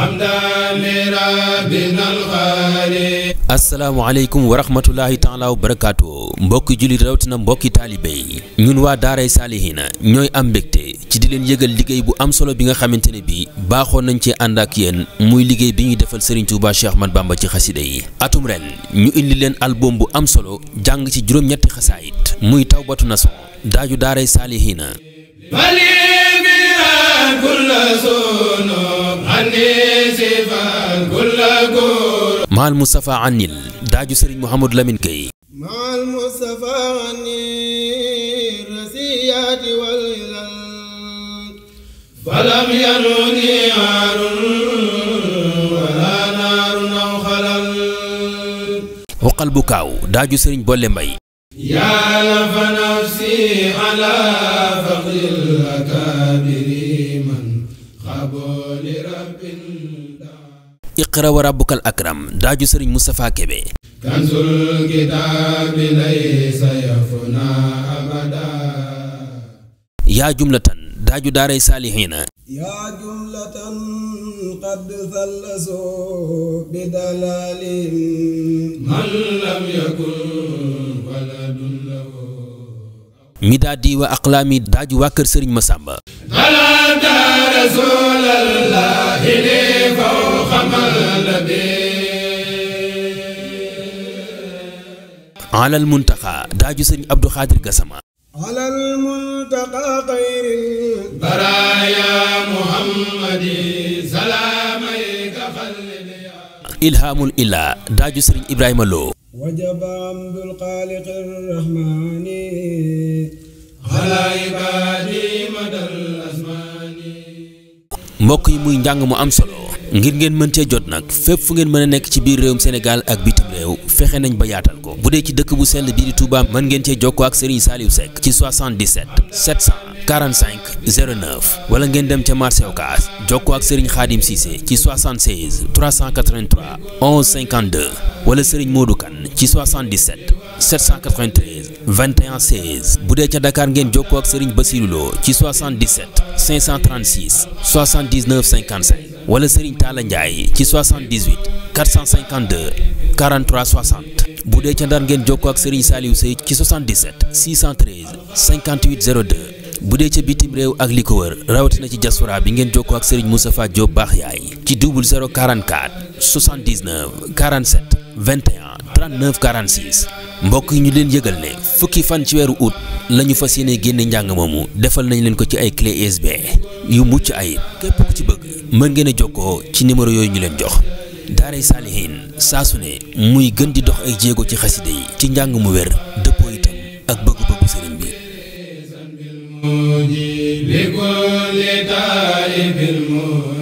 asalaamaaleykum wa rahmatulahi taala wa barakaatu mbokki jullit rawatina mbokki taalibe yi ñun waa daaray saalihiina ñooy am mbégte ci di leen yëgal liggéey bu am solo bi nga xamante ne bi baaxoon nañ ci ànd ak yéen muy liggéey bi ñuy defal Serigne Touba Cheikh Ahmad Bamba ci xasida yi atum ren ñu indi leen album bu am solo jàng ci juróom-ñetti xasaayit muy tawbatu naso daaju daaray saalihiina maal Moustapha Anil daaju Serigne Mouhamadou Lamine Gueye maal Moustapha Anil rasiyaati wal ilal falam yanuni aarun wala naarun aw xalal xoqal bu kaaw daaju Serigne Bolle Mbay yaa fa nafsi ala faqril akaabiri man xabooli rabbin iqra wa rabbukal akram daaju Serigne Moustapha Kebe kanzul kitaabi laysa yafna abada yaa jumlatan daaju daaray saalihiina yaa jumlatan qad thallasoo bidalalin man lam yakun waladun lahu midaadi wa aqlaami daaju waa kër Serigne Massamba talata rasulallahi li fawqa malabi alal muntaxa daaju Serigne Abdou Khadir Gassama على المنتقى خير البرايا محمد سلاميك خلدي ilhaamul ilaa daaju Serigne Ibrahima Lo وجب عمد الخالق الرحمن على عبادي مدى الأزمان mbokk yi muy njàng mu am solo ngir ngeen mën cee jot nag fépp fu ngeen mën a nekk ci biir réewum Sénégal ak bitim réew fexe nañ ba yaatal ko bu dee ci dëkk bu sell bii di Touba mën ngeen cee jokkoo ak Serigne Saliou Seck ci 77 745 09 wala ngeen dem ca marché Ocass jokkoo ak Serigne Khadim Cissé ci 76 383 11 52 wala Serigne Modou Kane ci 77 793 21 16 bu dee ca Dakar ngeen jokkoo ak Serigne Bassirou Lo ci 77 536 79 55 wala Serigne Talla Ndiaye ci 78 452 43 60 bu dee ca Ndar ngeen jokkoo ak Serigne Saliou Sey ci 77 613 58 02 bu dee ca bitim réew ak li ko wër rawatina ci diaspora bi ngeen jokkoo ak Serigne Moustapha Diop baax yaay ci 0044 79 47 21 39 46 mbokk yi ñu leen yëgal ne fukki fan ci weeru août la ñu fas yéene génne njàng moomu defal nañ leen ko ci ay clé USB yu mucc ayib képp ku ci bëgg mën ngeen a jokkoo ci numéro yooyu ñu leen jox daaray saalihiin saa su ne muy gën di dox ay jéego ci xaside yi ci njàng mu wér dëppoo itam ak bëggu-bëggu sëriñ bi لكل تائب المؤمن